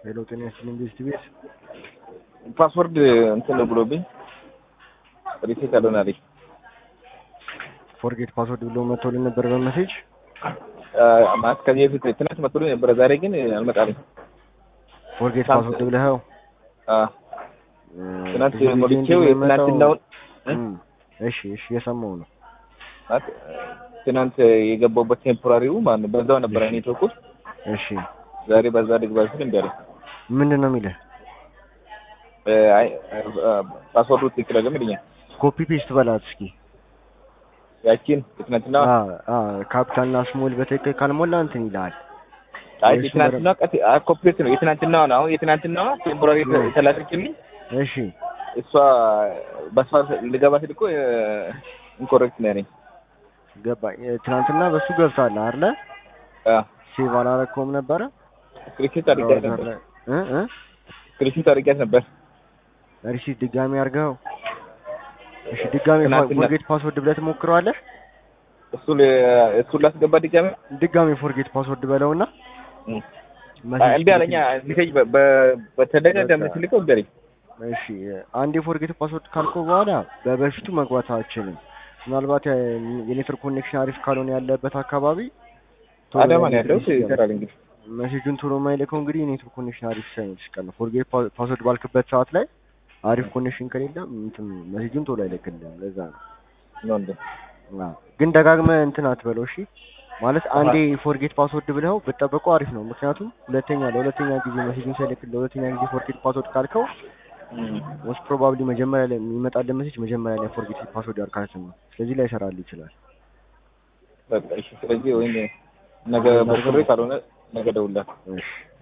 ሄሎ ጤና ይስጥልኝ ቤስት ቤት ፓስወርድ እንትን ነው ብሎብኝ ሪሴት አልሆን አለኝ። ፎርጌት ፓስወርድ ብሎ መጥቶልን ነበር በመሴጅ ማለት ከዚህ በፊት ትናንት መጥቶልኝ ነበረ፣ ዛሬ ግን አልመጣልኝ። ፎርጌት ፓስወርድ ብለኸው ትናንት ሞልቼው የትናንትናውን እሺ እሺ የሰማው ነው ማለት ትናንት የገባሁበት ቴምፖራሪው ማለት በዛው ነበረ ኔትወርኩ። እሺ ዛሬ በዛ ልግባ ስል እምቢ አለኝ። ምንድን ነው የሚልህ አይ ፓስወርዱ ትክክል አይደለም ይለኛል። ኮፒ ፔስት በላት እስኪ ያቺን የትናንትና ካፒታልና ስሞል በትክክል ካልሞላ እንትን ይልሃል አይ የትናንትና ቀጥ ኮፒ ነው የትናንትናው ነው። አሁን የትናንትናዋ ቴምፖራሪ የተላከችልኝ እሺ እሷ በሷ ልገባ ስል እኮ ኢንኮሬክት ነው ያለኝ። ገባ ትናንትና በሱ ገብታለህ አይደለ አ ሴቭ አላረከውም ነበረ ስክሪፕት አድርጊያት ነበር እ እ ስክሪፕት አድርጊያት ነበር። ሪሲት ድጋሚ አድርገው እሺ ድጋሚ ትናንትና- ፎርጌት ፓስወርድ ብለህ ትሞክረዋለህ እሱ እሱ ላስገባ ድጋሚ ድጋሚ ፎርጌት ፓስወርድ በለውና አይ እምቢ አለኛ። ሜሴጅ በ- በ- በተደጋጋሚ ስልከው እምቢ አለኝ። እሺ አንድ የፎርጌት ፓስወርድ ካልከው በኋላ በበፊቱ መግባት አልችልም። ምናልባት የ- የኔትወርክ ኮኔክሽን አሪፍ ካልሆነ ያለበት አካባቢ ቶሎ አዳማ ነው ላይ ያለሁት ይገባል። ይሰራል እንግዲህ ሜሴጁን ቶሎ የማይልከው እንግዲህ የኔትወርክ ኮኔክሽን አሪፍ ሳይሆን ሲቀር ነው። ፎርጌት ፓስወርድ ባልክበት ሰዓት ላይ አሪፍ ኮኔክሽን ከሌለ እንትን ሜሴጁን ቶሎ አይልክልህም። ለዛ ነው። ነው እንዴ? አዎ። ግን ደጋግመህ እንትን አትበለው እሺ። ማለት አንዴ ፎርጌት ፓስወርድ ብለው ብትጠብቀው አሪፍ ነው። ምክንያቱም ሁለተኛ ለሁለተኛ ጊዜ ሜሴጁን ሳይልክ ለሁለተኛ ጊዜ ፎርጌት ፓስወርድ ካልከው ሞስት ፕሮባብሊ መጀመሪያ ላይ የሚመጣልን ሜሴጅ መጀመሪያ ላይ ፎርጌት ፓስወርድ ያልካት ነው። ስለዚህ ላይ ይሰራል ይችላል። በቃ እሺ። ስለዚህ ወይም ነገ ሞክሬ ካልሆነ ነገ ደውላለሁ። እሺ